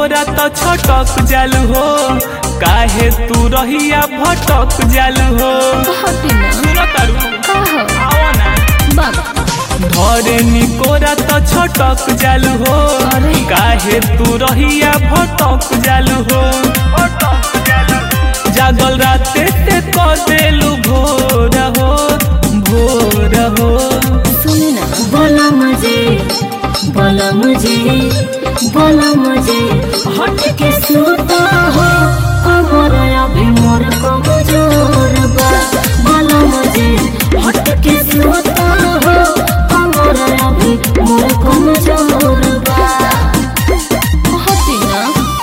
निकोरा तो छटक जालू हो काहे तू रहिया भटक जालू हो हटी ना सुनो तारू का हो आओ ना बाबा धरे निकोरा तो छटक जालू हो अरे। काहे तू रहिया भटक जालू हो जागल राते ते क देलू भोर हो भोर हो सुने ना बोला मुझे बोला मुझे बोला मुझे हट के सूता हो कमर अभी मोर कमजोर बा बोला मुझे हट के सूता हो कमर अभी मोर कमजोर बा हटी ना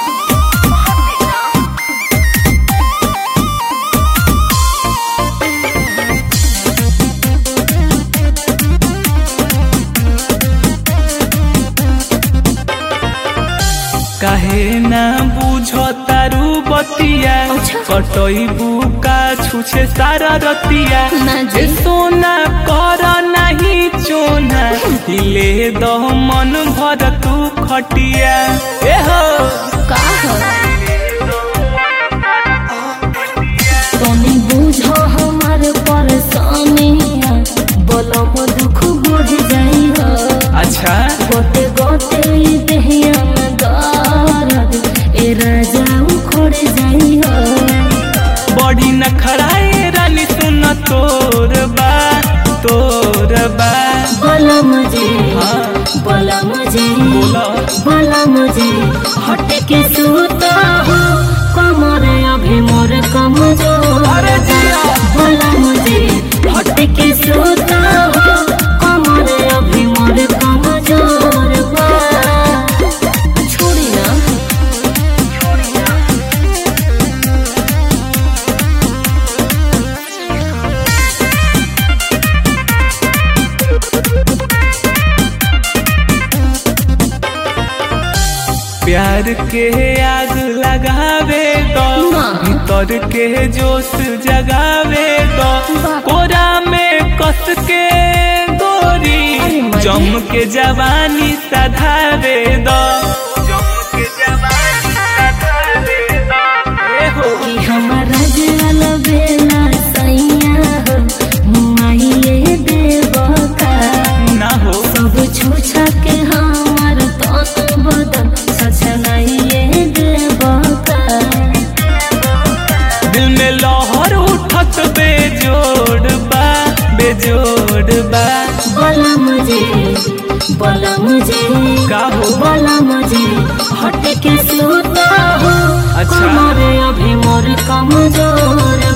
काहे ना बुझ तारू बतिया अच्छा। कटई का छुछे सारा रतिया ना जी। ए सोना कर नहीं चोना हिले दो मन भर तू खटिया ए हो का हो तनी बुझो हमार परेशानिया बोलम दुख बुझ जाई हो अच्छा गोते गोते ई देहिया में दर्द ए राजा उखड़ जाई हो बड़ी न खड़ाए रानी सुन तोर बा तोर बा बोला मुझे हाँ। बोला मुझे बोला। बोला मुझे हट के सूता हो कमर अभी मोर कमजोर अरे जिया। बोला मुझे हट के सूता हो कमर अभी मोर कमजोर बा छोड़ी ना प्यार के आग लगावे दो ना। भीतर के जोश जगावे दो वाह। कोरा में कस के गोरी अरे मजे। जम के जवानी सधावे दो जम के जवानी सधावे दो ए हो कि हमारा जल बेला सैया हो मुआइए देवका ना हो सब छूछा के हमार तन बदन सचनाइए देवका दिल में लहर उठत बेजोड़ बा बेजोड़ बा बोला मुझे बोला मुझे का हो? बोला मुझे हट के सूता हो अच्छा। हमारे अभी मोर कमजोर